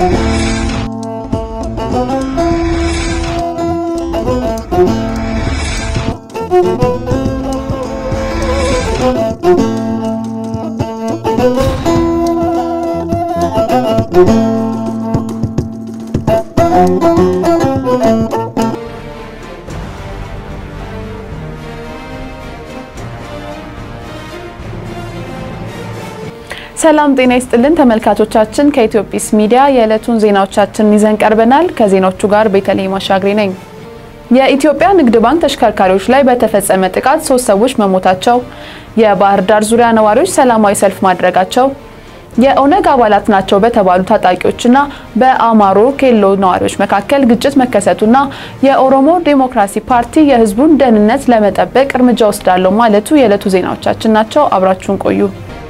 ሰላም ጤና ይስጥልን ተመልካቾቻችን፣ ከኢትዮጲስ ሚዲያ የዕለቱን ዜናዎቻችንን ይዘን ቀርበናል። ከዜናዎቹ ጋር ቤተልሔም አሻግሬ ነኝ። የኢትዮጵያ ንግድ ባንክ ተሽከርካሪዎች ላይ በተፈጸመ ጥቃት ሶስት ሰዎች መሞታቸው፣ የባህር ዳር ዙሪያ ነዋሪዎች ሰላማዊ ሰልፍ ማድረጋቸው፣ የኦነግ አባላት ናቸው በተባሉ ታጣቂዎችና በአማሮ ኬሎ ነዋሪዎች መካከል ግጭት መከሰቱና የኦሮሞ ዴሞክራሲ ፓርቲ የሕዝቡን ደህንነት ለመጠበቅ እርምጃ ወስዳለሁ ማለቱ የዕለቱ ዜናዎቻችን ናቸው። አብራችሁን ቆዩ።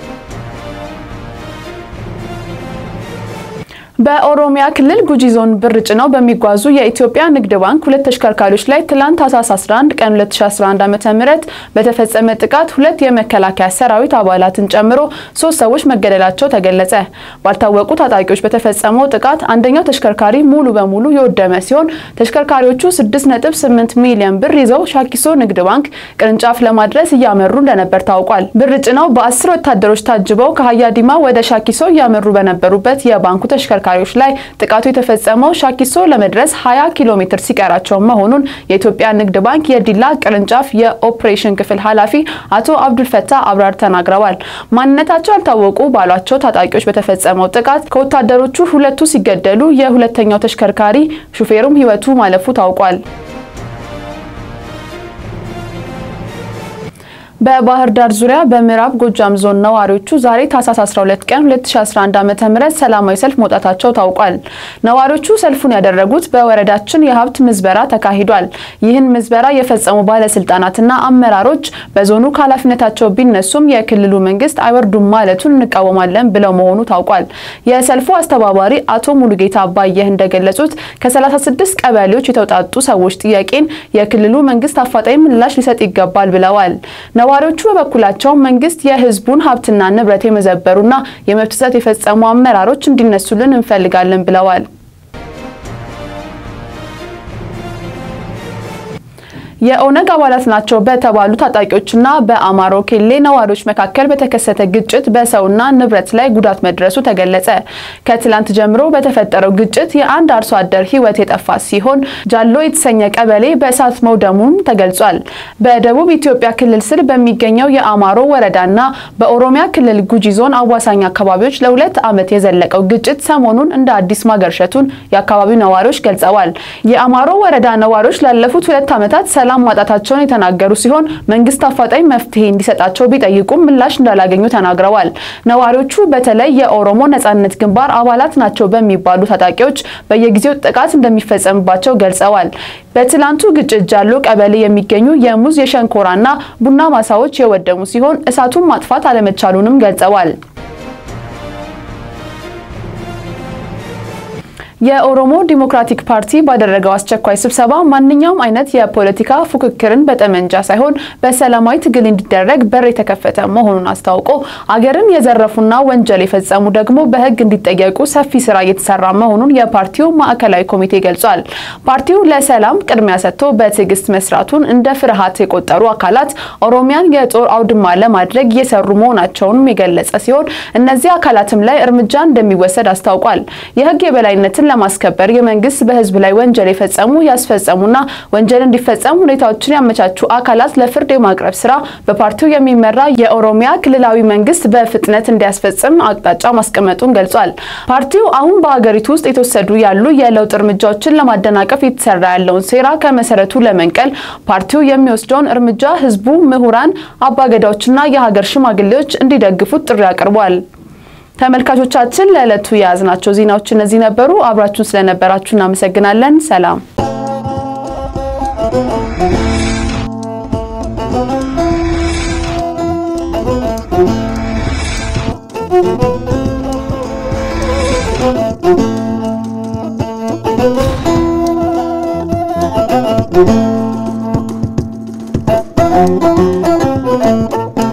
በኦሮሚያ ክልል ጉጂ ዞን ብር ጭነው በሚጓዙ የኢትዮጵያ ንግድ ባንክ ሁለት ተሽከርካሪዎች ላይ ትላንት ታህሳስ 11 ቀን 2011 ዓ.ም በተፈጸመ ጥቃት ሁለት የመከላከያ ሰራዊት አባላትን ጨምሮ ሶስት ሰዎች መገደላቸው ተገለጸ። ባልታወቁ ታጣቂዎች በተፈጸመው ጥቃት አንደኛው ተሽከርካሪ ሙሉ በሙሉ የወደመ ሲሆን ተሽከርካሪዎቹ 6.8 ሚሊዮን ብር ይዘው ሻኪሶ ንግድ ባንክ ቅርንጫፍ ለማድረስ እያመሩ እንደነበር ታውቋል። ብር ጭነው በአስር ወታደሮች ታጅበው ከሀያ ዲማ ወደ ሻኪሶ እያመሩ በነበሩበት የባንኩ ተሽከርካሪ ተሽከርካሪዎች ላይ ጥቃቱ የተፈጸመው ሻኪሶ ለመድረስ 20 ኪሎ ሜትር ሲቀራቸው መሆኑን የኢትዮጵያ ንግድ ባንክ የዲላ ቅርንጫፍ የኦፕሬሽን ክፍል ኃላፊ አቶ አብዱልፈታ አብራር ተናግረዋል። ማንነታቸው ያልታወቁ ባሏቸው ታጣቂዎች በተፈጸመው ጥቃት ከወታደሮቹ ሁለቱ ሲገደሉ የሁለተኛው ተሽከርካሪ ሹፌሩም ሕይወቱ ማለፉ ታውቋል። በባህር ዳር ዙሪያ በምዕራብ ጎጃም ዞን ነዋሪዎቹ ዛሬ ታህሳስ 12 ቀን 2011 ዓ.ም ሰላማዊ ሰልፍ መውጣታቸው ታውቋል። ነዋሪዎቹ ሰልፉን ያደረጉት በወረዳችን የሀብት ምዝበራ ተካሂዷል። ይህን ምዝበራ የፈጸሙ ባለስልጣናትና አመራሮች በዞኑ ከኃላፊነታቸው ቢነሱም የክልሉ መንግስት አይወርዱም ማለቱን እንቃወማለን ብለው መሆኑ ታውቋል። የሰልፉ አስተባባሪ አቶ ሙሉጌታ አባየህ እንደገለጹት ከ36 ቀበሌዎች የተውጣጡ ሰዎች ጥያቄን የክልሉ መንግስት አፋጣኝ ምላሽ ሊሰጥ ይገባል ብለዋል። ነዋሪዎቹ በበኩላቸው መንግስት የህዝቡን ሀብትና ንብረት የመዘበሩና የመብት ጥሰት የፈጸሙ አመራሮች እንዲነሱልን እንፈልጋለን ብለዋል። የኦነግ አባላት ናቸው በተባሉ ታጣቂዎችና በአማሮ ኬሌ ነዋሪዎች መካከል በተከሰተ ግጭት በሰውና ንብረት ላይ ጉዳት መድረሱ ተገለጸ። ከትላንት ጀምሮ በተፈጠረው ግጭት የአንድ አርሶ አደር ህይወት የጠፋ ሲሆን ጃሎ የተሰኘ ቀበሌ በእሳት መውደሙም ተገልጿል። በደቡብ ኢትዮጵያ ክልል ስር በሚገኘው የአማሮ ወረዳና በኦሮሚያ ክልል ጉጂ ዞን አዋሳኝ አካባቢዎች ለሁለት ዓመት የዘለቀው ግጭት ሰሞኑን እንደ አዲስ ማገርሸቱን የአካባቢው ነዋሪዎች ገልጸዋል። የአማሮ ወረዳ ነዋሪዎች ላለፉት ሁለት ዓመታት ሰላም ማጣታቸውን የተናገሩ ሲሆን መንግስት አፋጣኝ መፍትሄ እንዲሰጣቸው ቢጠይቁም ምላሽ እንዳላገኙ ተናግረዋል። ነዋሪዎቹ በተለይ የኦሮሞ ነጻነት ግንባር አባላት ናቸው በሚባሉ ታጣቂዎች በየጊዜው ጥቃት እንደሚፈጸምባቸው ገልጸዋል። በትላንቱ ግጭት ጃሎ ቀበሌ የሚገኙ የሙዝ የሸንኮራና ቡና ማሳዎች የወደሙ ሲሆን እሳቱን ማጥፋት አለመቻሉንም ገልጸዋል። የኦሮሞ ዲሞክራቲክ ፓርቲ ባደረገው አስቸኳይ ስብሰባ ማንኛውም አይነት የፖለቲካ ፉክክርን በጠመንጃ ሳይሆን በሰላማዊ ትግል እንዲደረግ በር የተከፈተ መሆኑን አስታውቆ አገርን የዘረፉና ወንጀል የፈጸሙ ደግሞ በሕግ እንዲጠየቁ ሰፊ ስራ እየተሰራ መሆኑን የፓርቲው ማዕከላዊ ኮሚቴ ገልጿል። ፓርቲው ለሰላም ቅድሚያ ሰጥቶ በትዕግስት መስራቱን እንደ ፍርሃት የቆጠሩ አካላት ኦሮሚያን የጦር አውድማ ለማድረግ እየሰሩ መሆናቸውንም የገለጸ ሲሆን እነዚህ አካላትም ላይ እርምጃ እንደሚወሰድ አስታውቋል። የሕግ የበላይነትን ለማስከበር የመንግስት በህዝብ ላይ ወንጀል የፈጸሙ ያስፈጸሙና ወንጀል እንዲፈጸሙ ሁኔታዎችን ያመቻቹ አካላት ለፍርድ የማቅረብ ስራ በፓርቲው የሚመራ የኦሮሚያ ክልላዊ መንግስት በፍጥነት እንዲያስፈጽም አቅጣጫ ማስቀመጡን ገልጿል። ፓርቲው አሁን በሀገሪቱ ውስጥ የተወሰዱ ያሉ የለውጥ እርምጃዎችን ለማደናቀፍ የተሰራ ያለውን ሴራ ከመሰረቱ ለመንቀል ፓርቲው የሚወስደውን እርምጃ ህዝቡ፣ ምሁራን፣ አባገዳዎችና የሀገር ሽማግሌዎች እንዲደግፉት ጥሪ አቅርቧል። ተመልካቾቻችን ለዕለቱ የያዝናቸው ዜናዎች እነዚህ ነበሩ። አብራችሁን ስለነበራችሁ እናመሰግናለን። ሰላም Thank you.